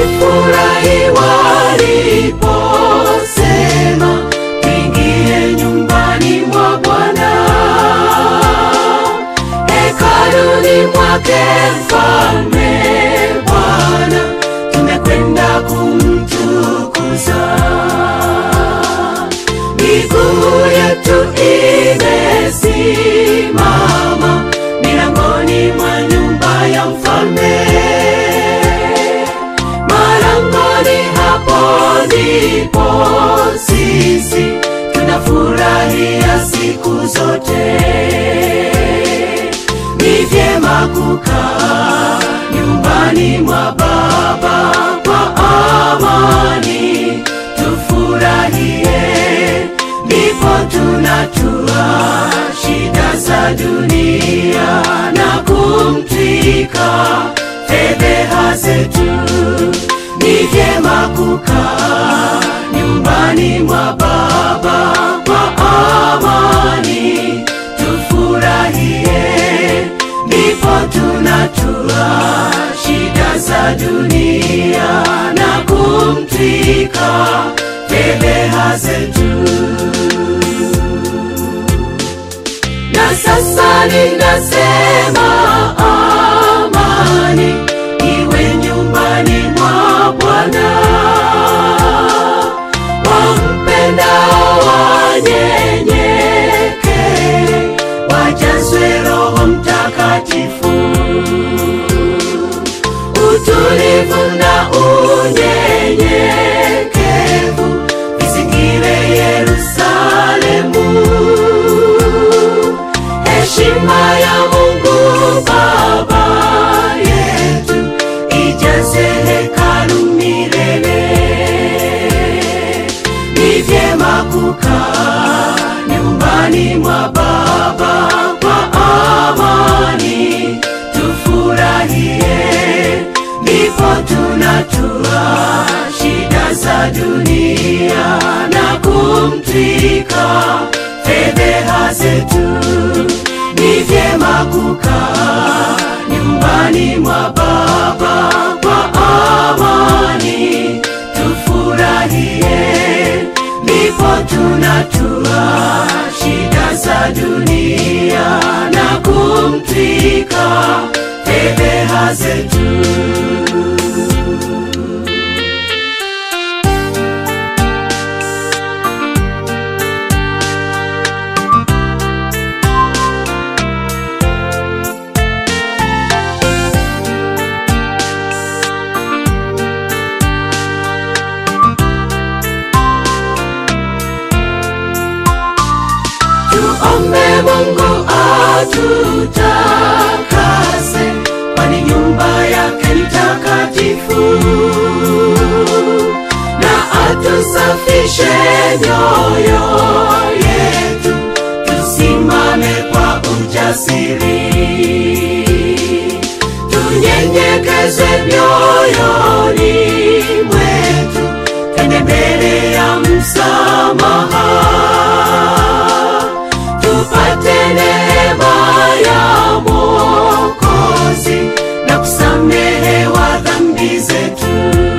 walifurahi waliposema tuingie nyumbani mwa Bwana, hekaluni mwake mfalme Bwana, tumekwenda kumtukuza. Miguu yetu imesimama milangoni mwa nyumba ya mfalme, malangoni hapo ndipo sisi tunafurahia siku zote. Ni vyema kukaa nyumbani mwa Baba kwa amani, tufurahie, ndipo tunatua shida za dunia na kumtwika fedheha zetu. Ni vyema kukaa nyumbani mwa Baba kwa amani, tufurahie, ndipo tunatua shida za dunia na kumtwika fedheha zetu. Na sasa ninasema amani iwe nyumbani mwa Bwana. Wampendao wanyenyeke, wajazwe Roho Mtakatifu. Utulivu na unyenyekevu vizingire Yerusalemu. Heshima ya Mungu Baba yetu ijaze hekalu milele. Ni vyema kukaa nyumbani mwa Baba kwa amani, tufurahie, ndipo tunatua shida za dunia na kumtwika fedheha zetu. Ni vyema kukaa nyumbani mwa Baba kwa amani, tufurahie, ndipo tunatua shida za dunia na kumtwika fedheha zetu. Tuombe Mungu atutakase, kwani nyumba yake ni takatifu, na atusafishe mioyo yetu, tusimame kwa ujasiri, tunyenyekezwe mioyoni mwetu, twende mbele ya msamaha tupate neema ya Mwokozi na kusamehewa dhambi zetu.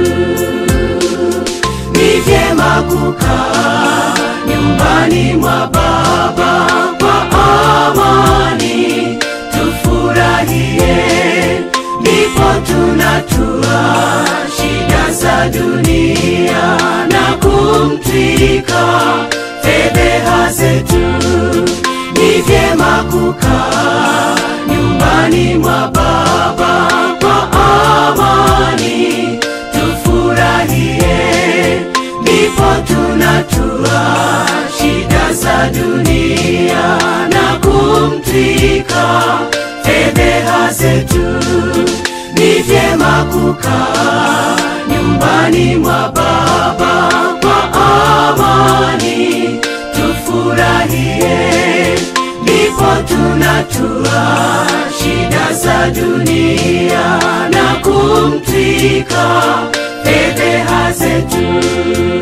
Ni vyema kukaa nyumbani mwa Baba kwa amani, tufurahie, ndipo tunatua shida za dunia na kumtwika fedheha zetu. Ni vyema kukaa nyumbani mwa Baba kwa amani, tufurahie, ndipo tunatua shida za dunia na kumtwika fedheha zetu. Ni vyema kukaa nyumbani mwa Baba kwa amani, tufurahie, ndipo tunatua shida za dunia na kumtwika fedheha zetu.